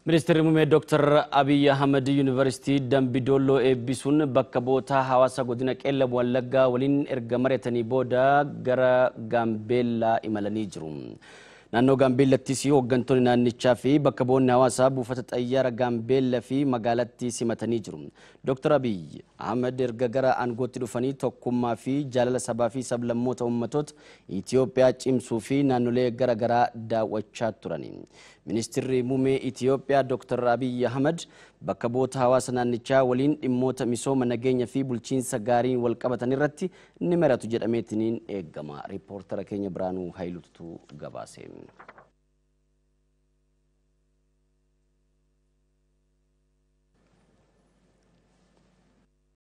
Ministeerri muummee Dr. Abiy Ahmed Yuunivarsiitii Dambidolloo eebbisuun bakka bu'oota hawaasa godina Qeellam Wallaggaa waliin erga mari'atanii booda gara Gaambeellaa imalanii jiru. Naannoo Gaambeellattis hooggantoonni naannichaa fi bakka bu'oonni hawaasaa buufata xayyaara Gaambeellaa fi magaalattii simatanii jiru. Dr. Abiy Ahmed erga gara aangootti dhufanii tokkummaa fi jaalala sabaa fi sablammoota uummatoota Itoophiyaa cimsuu fi naannolee garaagaraa daawwachaa turani. Ministeerri muummee Itoophiyaa Dr. Abiy Ahmed bakka bu'oota hawaasa naannichaa waliin dhimmoota misooma nageenya fi bulchiinsa gaariin wal qabatan irratti ni mari'atu jedhameetiniin eegama. Riippoortara keenya Biraanuu Hayiluutu gabaase.